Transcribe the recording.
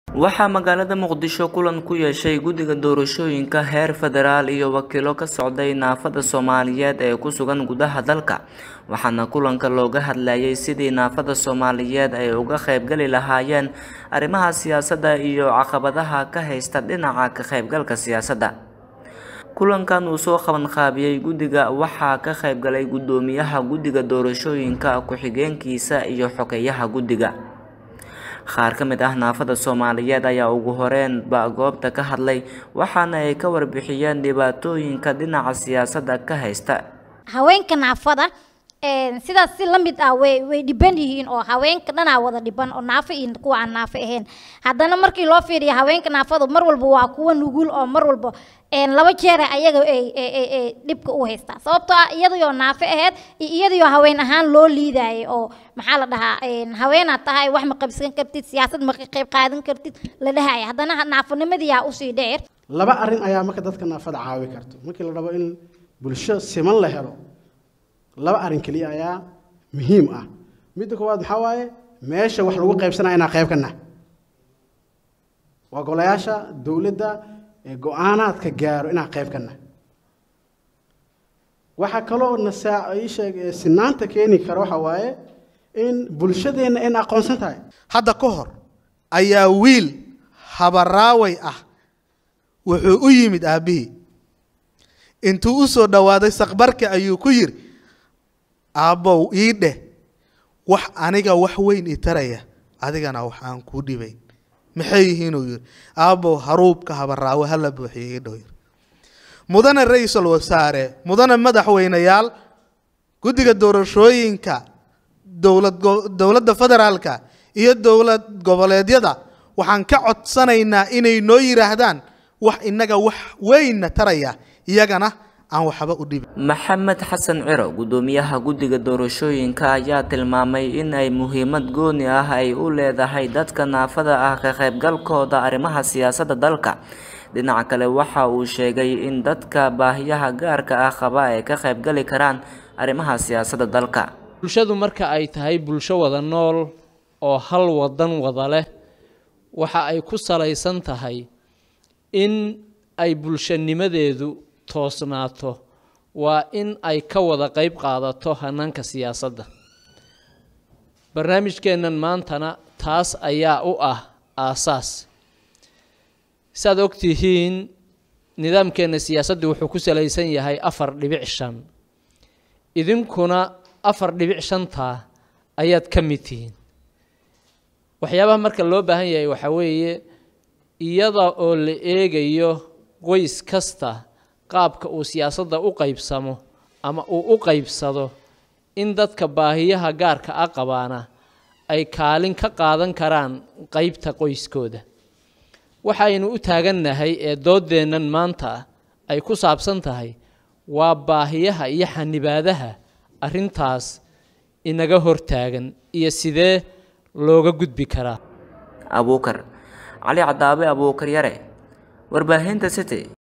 waxaa magaalada muqdisho kulan ku yeeshay guddiga doorashooyinka heer federaal iyo wakiilo ka socday naafada soomaaliyeed ee ku sugan gudaha dalka waxaana kulanka looga hadlayay sidii naafada soomaaliyeed ay uga qaybgali lahaayeen arrimaha siyaasadda iyo caqabadaha ka haysta dhinaca ka qaybgalka siyaasadda kulankan uu soo qabanqaabiyey guddiga waxaa ka qaybgalay guddoomiyaha guddiga doorashooyinka ku-xigeenkiisa iyo xogeyaha guddiga qaar ka mid ah naafada soomaaliyeed ayaa ugu horeenba goobta ka hadlay waxaana ay ka warbixiyeen dhibaatooyinka dhinaca siyaasadda ka haysta haweenka naafada sidaas si la mid ah way way dhiban yihiin oo haweenka dhanaa wada dhiban oo naafo iyo kuwa aan naafo ahayn haddana markii loo fiiriyo haweenka naafadu mar walba waa kuwa nugul oo mar walba laba jeer ayaga ay dhibka u haystaa sababtoo ah iyadayoo naafo ahayd iyo iyadayoo haween ahaan loo liidayay oo maxaa la dhahaa haweenaad tahay wax ma qabsan kartid siyaasad ma qayb qaadan kartid la dhahaya haddana naafonimadiyaa usii dheer laba arrin ayaa marka dadka naafada caawi karto markii la rabo in bulsho siman la helo laba arrin keliya ayaa muhiim ah midda koowaad maxaa waaye meesha wax lagu qaybsanaya inaan qayb ka nah waa golayaasha dowladda ee go-aanaadka gaaro inaan qayb ka nah waxaa kaloo nasaa ii sheeg sinaanta keeni kara waxa waaye in bulshadeenna in aqoonsan tahay hadda ka hor ayaa wiil habaraaway ah wuxuu u yimid aabbihii intuu u soo dhowaaday saqbarka ayuu ku yidhi aabbow ii dheh wax aniga wax weyn i taraya adigana wax aan kuu dhibayn maxay yihiinuu yidhi aabbow haruubka habaraawe hala buuxiyo ii dhow yidhi mudane ra-iisul wasaare mudane madaxweyneyaal guddiga doorashooyinka dowlad dowladda federaalka iyo dowlad goboleedyada waxaan ka codsanaynaa inay noo yidhaahdaan wax inaga wax weynna taraya iyagana aan waxba u dhibin maxamed xasan ciro guddoomiyaha guddiga doorashooyinka ayaa tilmaamay in ay muhiimad gooni ah ay u leedahay dadka naafada ah ka qaybgalkooda arrimaha siyaasadda dalka dhinaca kale waxa uu sheegay in dadka baahiyaha gaarka ah qaba ay ka qaybgali karaan arrimaha siyaasadda dalka bulshadu marka ay tahay bulsho wada nool oo hal wadan wada leh waxa ay ku salaysan tahay in ay bulshanimadeedu toosnaato waa in ay ka wada qayb qaadato hanaanka siyaasadda barnaamijkeennan maantana taas ayaa u ah aasaas saaad og tihiin nidaamkeenna siyaasaddu wuxuu ku salaysan yahay afar dhibic shan idinkuna afar dhibic shantaa ayaad ka mid tihiin waxyaabaha marka loo baahan yahay waxaa weeye iyada oo la eegayo qoys kasta qaabka uu siyaasadda u qaybsamo ama uu u qaybsado in dadka baahiyaha gaarka a qabaana ay kaalin ka qaadan karaan qeybta qoyskooda waxaynu u taagannahay ee dooddeennan maanta ay ku saabsan tahay waa baahiyaha iyo xanibaadaha arrintaas inaga hortaagan iyo sidee looga gudbi karaa abuukar cali cadaabe abuukar yare warbaahinta city